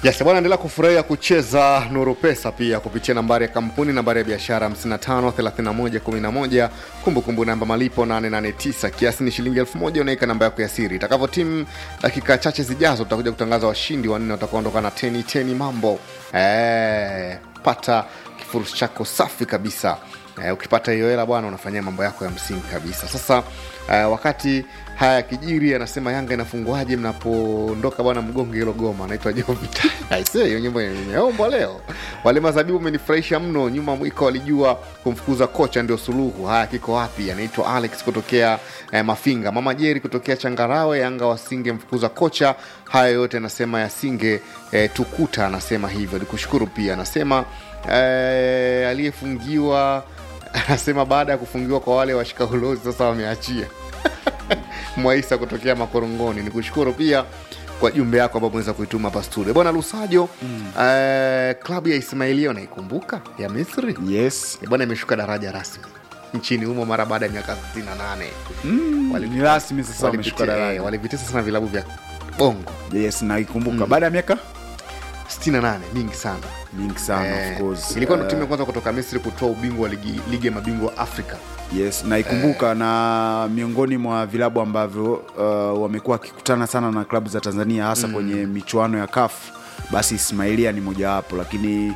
Yes, bwana endelea kufurahia kucheza Nuru Pesa pia kupitia nambari ya kampuni, nambari ya biashara 55 31 11, kumbukumbu namba malipo 889, kiasi ni shilingi 1000. Unaweka namba yako ya siri. Itakavyo timu dakika chache zijazo, tutakuja kutangaza washindi wanne watakaoondoka na teni teni. Mambo eh, pata kifurushi chako safi kabisa. Eh, ukipata hiyo hela bwana, unafanyia mambo yako ya msingi kabisa. Sasa eh, wakati haya yakijiri, anasema Yanga inafunguaje mnapoondoka bwana, mgonge hilo goma. Anaitwa Jovita. Aisee, hiyo nyimbo imeombwa leo. Wale mazabibu umenifurahisha mno. Nyuma mwiko walijua kumfukuza kocha ndio suluhu. Haya, kiko wapi? Anaitwa Alex kutokea eh, Mafinga. Mama Jeri kutokea Changarawe. Yanga wasingemfukuza kocha, haya yote anasema yasinge eh, tukuta. Anasema hivyo. Nikushukuru pia, anasema eh, aliyefungiwa anasema baada ya kufungiwa kwa wale washika ulozi sasa wameachia. Mwaisa kutokea Makorongoni, ni kushukuru pia kwa jumbe yako ambao umeweza kuituma hapa studio bwana Lusajo. mm. eh, klabu ya Ismailia unaikumbuka ya Misri yes Eh, bwana imeshuka daraja rasmi nchini humo mara baada ya miaka 68 mm, Wali- ni rasmi sasa wameshuka Walipitia- daraja eh, walivitesa sana vilabu vya bongo yes naikumbuka baada ya miaka 68 mingi sana mingi sana Eh, of course ilikuwa ndo Eh, timu ya kwanza kutoka Misri kutoa ubingwa wa ligi, ligi ya mabingwa Afrika yes naikumbuka na miongoni mwa vilabu ambavyo uh, wamekuwa wakikutana sana na klabu za tanzania hasa kwenye michuano ya kaf basi ismailia ni mojawapo lakini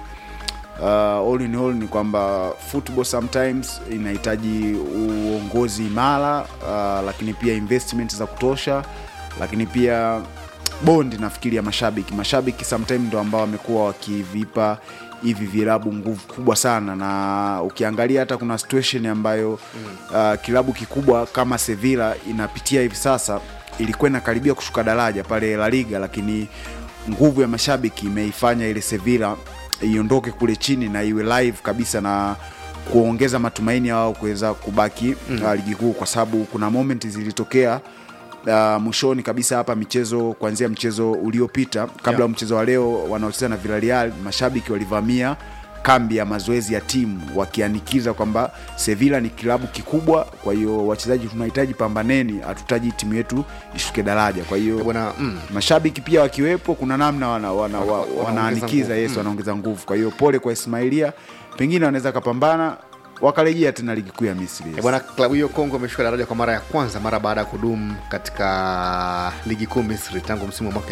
uh, all in all ni kwamba football sometimes inahitaji uongozi imara uh, lakini pia investment za kutosha lakini pia bondi nafikiri ya mashabiki mashabiki sometime ndo ambao wamekuwa wakivipa hivi vilabu nguvu kubwa sana na ukiangalia hata kuna situation ambayo uh, kilabu kikubwa kama sevilla inapitia hivi sasa ilikuwa inakaribia kushuka daraja pale la liga lakini nguvu ya mashabiki imeifanya ile sevilla iondoke kule chini na iwe live kabisa na kuongeza matumaini ya wao kuweza kubaki mm. uh, ligi kuu kwa sababu kuna moment zilitokea uh, mwishoni kabisa hapa michezo kuanzia mchezo uliopita kabla ya Yeah. mchezo wa leo wanaocheza na Villarreal mashabiki walivamia kambi ya mazoezi ya timu wakianikiza kwamba Sevilla ni kilabu kikubwa kwa hiyo wachezaji tunahitaji pambaneni hatutaji timu yetu ishuke daraja kwa hiyo bwana mm. mashabiki pia wakiwepo kuna namna wana, wana, wana, Wanaongeza wanaanikiza nguvu. yes Mm. wanaongeza nguvu kwa hiyo pole kwa Ismailia pengine wanaweza kapambana wakarejea tena ligi kuu ya Misri Eh, yes. bwana klabu hiyo Kongo imeshuka daraja kwa mara ya kwanza mara baada ya kudumu katika ligi kuu Misri tangu msimu wa mwaka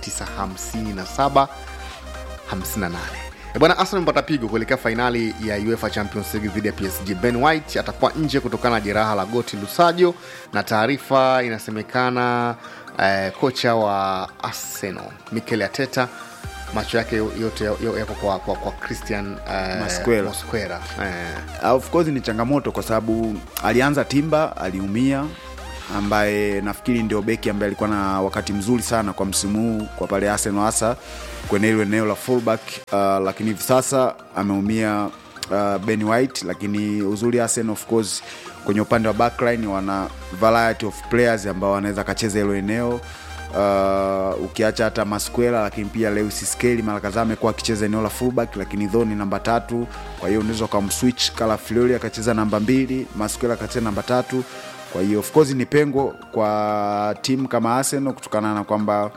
1957 58. Eh, bwana Arsenal mpata pigo kuelekea fainali ya UEFA Champions League dhidi ya PSG. Ben White atakuwa nje kutokana na jeraha la goti Lusajo, na taarifa inasemekana eh, kocha wa Arsenal Mikel Arteta macho yake yote yo- yako kwa, kwa, kwa Christian eh, Mosquera. Mosquera. Eh, Uh, of course ni changamoto kwa sababu alianza Timba aliumia, ambaye nafikiri ndio beki ambaye alikuwa na wakati mzuri sana kwa msimu huu kwa pale Arsenal, hasa kwenye hilo eneo la fullback uh, lakini hivi sasa ameumia uh, Ben White, lakini uzuri Arsenal of course kwenye upande wa backline wana variety of players ambao wanaweza kacheza hilo eneo uh, ukiacha hata Masquela lakini pia Lewis Skelly mara kadhaa amekuwa akicheza eneo la fullback, lakini Dho ni namba tatu. Kwa hiyo unaweza ukamswitch Kala Fiori akacheza namba mbili, Masquela akacheza namba tatu. Kwa hiyo of course ni pengo kwa timu kama Arsenal kutokana na kwamba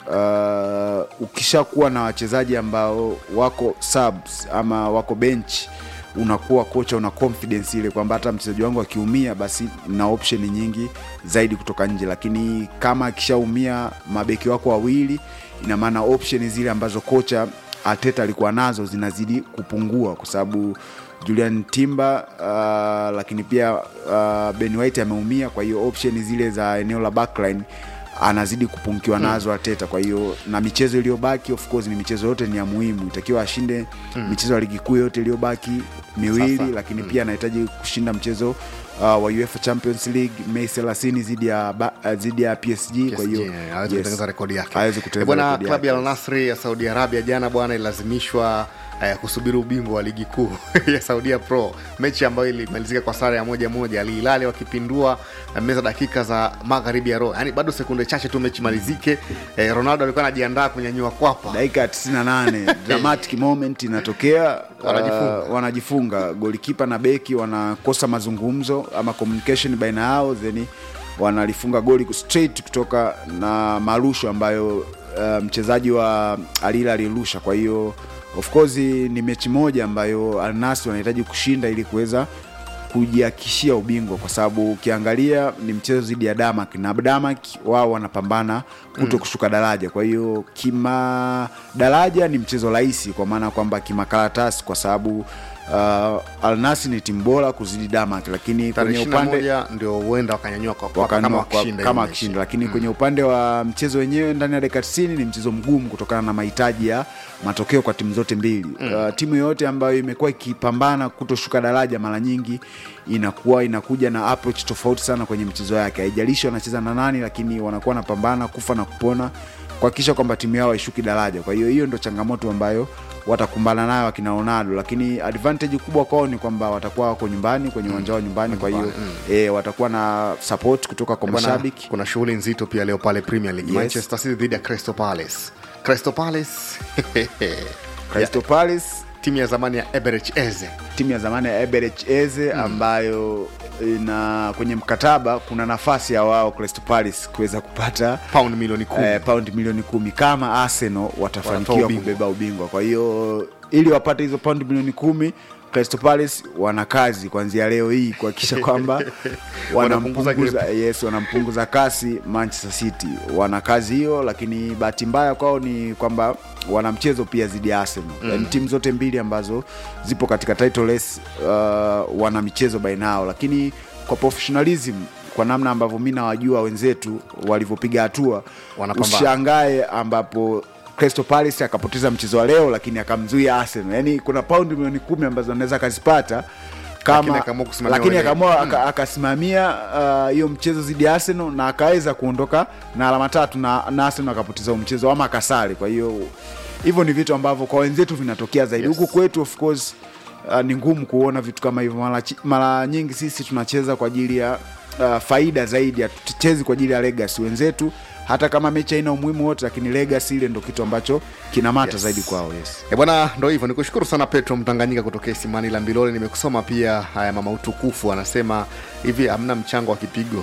uh, ukishakuwa na wachezaji ambao wako subs ama wako bench unakuwa kocha una confidence ile kwamba hata mchezaji wangu akiumia basi na option nyingi zaidi kutoka nje lakini kama akishaumia mabeki wako wawili ina maana option zile ambazo kocha Arteta alikuwa nazo zinazidi kupungua kwa sababu Julian Timber uh, lakini pia uh, Ben White ameumia kwa hiyo option zile za eneo la backline anazidi kupungiwa nazo Arteta. Kwa hiyo na michezo iliyobaki, of course, ni michezo yote ni ya muhimu, itakiwa ashinde michezo ya ligi kuu yote iliyobaki miwili, Sasa. lakini pia anahitaji kushinda mchezo uh, wa UEFA Champions League Mei 30 dhidi ya ba- uh, dhidi ya PSG. Kwa hiyo PSG, eh, aweze yes, kutengeneza rekodi yake. aweze Eh, kutengeneza bwana rekodi klabu ya yake. Al Nassr ya Saudi Arabia jana bwana ilazimishwa eh, kusubiri ubingwa wa ligi kuu ya Saudia Pro, mechi ambayo ilimalizika kwa sare ya moja moja, Al Hilal wakipindua eh, meza dakika za magharibi ya roho, yani bado sekunde chache tu mechi malizike. Eh, Ronaldo alikuwa anajiandaa kunyanyua kwapa dakika ya 98 dramatic moment inatokea Wanajifunga. uh, wanajifunga golikipa na beki wanakosa mazungumzo ama communication baina yao then wanalifunga goli straight kutoka na marusho ambayo uh, mchezaji wa alila alirusha kwa hiyo of course ni mechi moja ambayo alnasi wanahitaji kushinda ili kuweza kujiakishia ubingwa kwa sababu ukiangalia ni mchezo dhidi ya damak na damak wao wanapambana kuto mm. kushuka daraja kwa hiyo kima daraja ni mchezo rahisi kwa maana kwamba kimakaratasi kwa sababu uh, alnasi ni timu bora kuzidi damak lakini tarehe kwenye upande 21 ndio huenda wakanyanyua kwa- kwa- wakanua kama kwa- wakishinda kama hiyo mechi. akishinda lakini kwenye upande wa mchezo wenyewe ndani ya dakika 90 ni mchezo mgumu kutokana na mahitaji ya matokeo kwa timu zote mbili mm. uh, timu yoyote ambayo imekuwa ikipambana kutoshuka daraja mara nyingi inakuwa inakuja na approach tofauti sana kwenye michezo yake haijalishi wanacheza na nani lakini wanakuwa wanapambana kufa na kupona kuhakikisha kwamba timu yao haishuki daraja kwa hiyo hiyo ndo changamoto ambayo watakumbana nayo akina ronaldo lakini advantage kubwa kwao ni kwamba watakuwa wako nyumbani kwenye uwanja wao nyumbani kwa hiyo e, watakuwa na support kutoka kwa Bwana, mashabiki kuna shughuli nzito pia leo pale premier league Yes. manchester city dhidi ya crystal palace crystal palace Crystal Palace timu ya zamani ya eberich eze timu ya zamani ya Eberech Eze ambayo ina kwenye mkataba kuna nafasi ya wao Crystal Palace kuweza kupata pound milioni kumi eh, paundi milioni kumi kama Arsenal Wanatoa watafanikiwa ubingwa. kubeba ubingwa. Kwa hiyo ili wapate hizo paundi milioni kumi Crystal Palace wana kazi kuanzia leo hii kuhakikisha kwamba Wanapunguza wanampunguza yes, wanampunguza kasi Manchester City. Wana kazi hiyo, lakini bahati mbaya kwao ni kwamba wana mchezo pia dhidi ya Arsenal. Mm. Yani timu zote mbili ambazo zipo katika title race uh, wana michezo baina yao, lakini kwa professionalism kwa namna ambavyo mi nawajua wenzetu walivyopiga hatua Wanapambana. ushangae ambapo Crystal Palace akapoteza mchezo wa leo lakini akamzuia Arsenal. Yani kuna paundi milioni kumi ambazo anaweza akazipata Lakini kama akaamua kusimamia lakini wenyewe. akaamua aka- akasimamia uh, hiyo mchezo dhidi ya Arsenal na akaweza kuondoka na alama tatu na, na Arsenal akapoteza huo mchezo ama akasali. Kwa hiyo hivyo ni vitu ambavyo kwa wenzetu vinatokea zaidi Yes. huku kwetu of course uh, ni ngumu kuona vitu kama hivyo mara, chi- mara nyingi sisi tunacheza kwa ajili ya uh, faida zaidi hatuchezi kwa ajili ya legacy wenzetu hata kama mechi haina umuhimu wote lakini legacy ile ndo kitu ambacho kinamata Yes. zaidi kwao yes. E bwana, ndo hivyo. Nikushukuru sana Petro Mtanganyika kutokea Isimani la Mbilole. Nimekusoma pia haya, mama utukufu anasema hivi, hamna mchango wa kipigo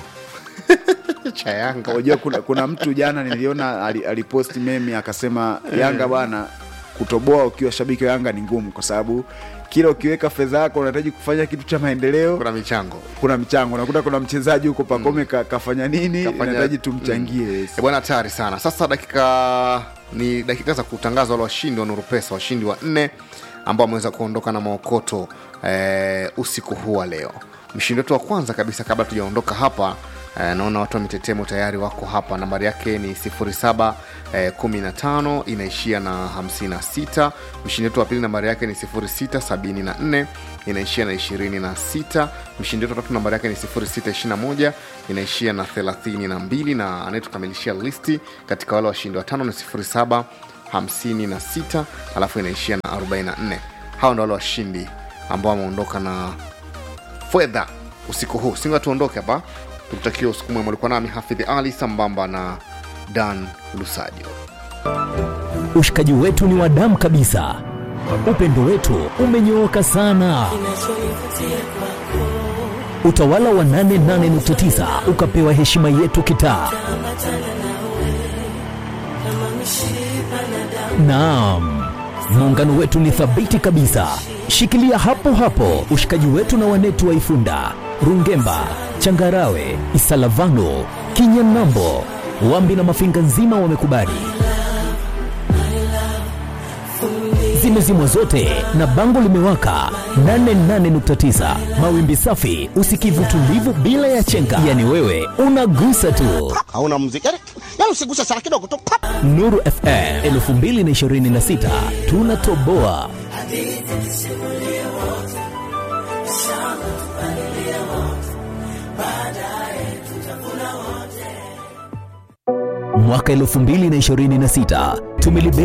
cha Yanga. unajua kuna, kuna mtu jana niliona ali- aliposti memi akasema yanga bwana kutoboa ukiwa shabiki wa yanga ni ngumu kwa sababu kila ukiweka fedha yako unahitaji kufanya kitu cha maendeleo Kuna michango kuna mchango unakuta kuna mchezaji huko pakome ka, kafanya nini Kafanya- inahitaji tumchangie yes. E bwana, hatari sana. Sasa dakika ni dakika za kutangaza wale washindi wa Nuru Pesa, washindi wa nne ambao wameweza kuondoka na maokoto eh, usiku huu wa leo. Mshindi wetu wa kwanza kabisa, kabla tujaondoka hapa eh, naona watu wa mitetemo tayari wako hapa. Nambari yake ni 07 eh, 15 inaishia na 56. Mshindi wetu wa pili nambari yake ni 0674 inaishia na 26. Mshindi wetu wa tatu nambari yake ni 0621 inaishia na 32, na anayetukamilishia listi katika wale washindi watano ni 07 56 alafu inaishia na 44. Hawa ndo wale washindi ambao wameondoka na fedha usiku huu. Singa tuondoke hapa, tukutakia usiku mwema. Ulikuwa nami Hafidhi Ali sambamba na Dan Lusajo. Ushikaji wetu ni wa damu kabisa, upendo wetu umenyooka sana. Utawala wa 88.9 ukapewa heshima yetu kitaa. Naam, muungano wetu ni thabiti kabisa. Shikilia hapo hapo ushikaji wetu na wanetu wa Ifunda, Rungemba, Changarawe, Isalavano, Kinyanambo, Wambi na Mafinga nzima wamekubali. Zimezimwa zote na bango limewaka 88.9 mawimbi safi, usikivu tulivu bila ya chenga, yani wewe unagusa tu. hauna muziki yani, yani usiguse sana kidogo tu pap. Nuru FM 2026 tunatoboa. Mwaka 2026 tumelibeba